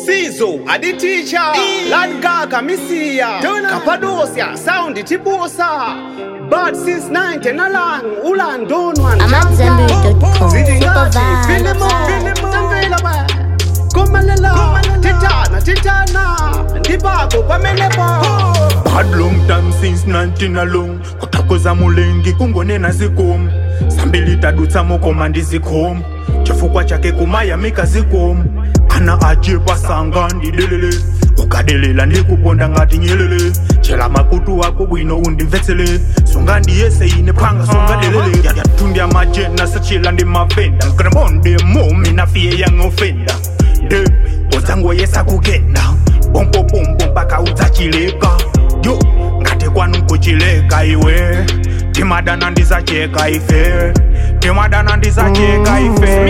Sizo, Adi Teacher, Lad Gaga, Misia, Cappadocia, Sound Tibusa, Bad since 90 Nalang, Ulan Donwan, I'm at Zenbury.com. Zidingati, Super Filimo, vibes. Tamvela, Komalela, Titana, Titana, Ndibako, Pamelepo. Bad long time since 19 along kutakoza mulengi kungonena zikomo sambili tadutsa mukoma ndi zikhomo chifukwa chake kumayamika zikomo ana achepa sanga ndidelele ukadelela ndikuponda ngati nyelele chela makutu ako bwino undimvetsele songa ndiyese ine phanga songa delele yatundi amajena sachela ndi mavenda nkremonde mumi nafiye yang'ofenda de odzangoyesa kugenda pompopompo mpaka udzachileka yo ngati kwanu nkuchileka iwe timadana ndizacheka ife timadana ndizacheka ife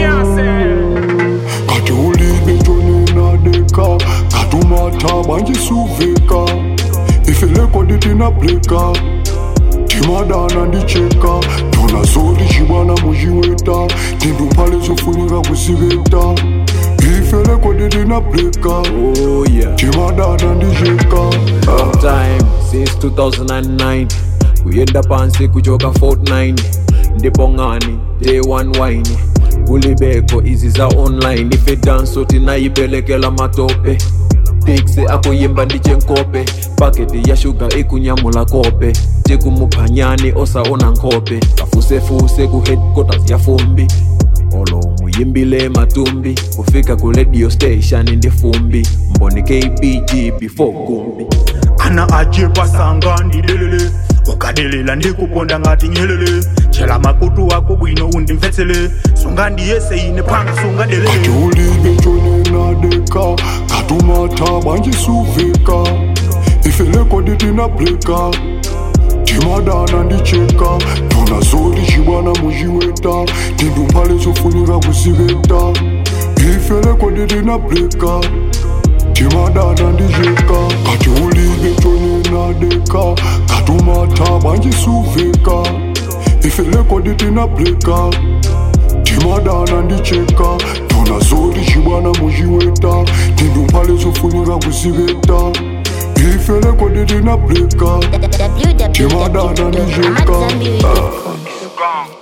kati ulibe tonena deka katumata banjisuveka ifeleko ditina breka timadana ndicheka tona zoli cibwana muciweta tinduphale zofunika kusiveta ifeleko ditina breka Oh yeah. timadana ndicheka Long time since 2009 kuyenda pansi kuchoka 49 ndipo ngani day one wine kulibeko izi za online ife danso tinayipelekela matope pixi akuyimba ndichenkope paketi ya shuga ikunyamula kope tikumuphanyani osaona nkhope kafusefuse ku headquarters ya fumbi olo muyimbile matumbi kufika ku radio station ndi fumbi mboni kbg before gumbi ana achepa sanga ndidelele ukadelela ndikuponda ngati nyelele chela makutu ako bwino undimvetsele songa ndiyese ine phanga songa kati delele ulibe tonena deka katumata banjisuveka ifeleko ditina breka timadana ndicheka tona zoli cibwana muciweta tinduphale zofunika kusiveta ifeleko ditina breka timadana ndicheka kati ulibe tonena deka katumata banjisuveka ifeleko ditina breka timadana ndicheka tona zoli cibwana muciweta tinduphale zofunika kusiveta ifeleko ditina breka timadana ndicheka www.amatzambiri.com.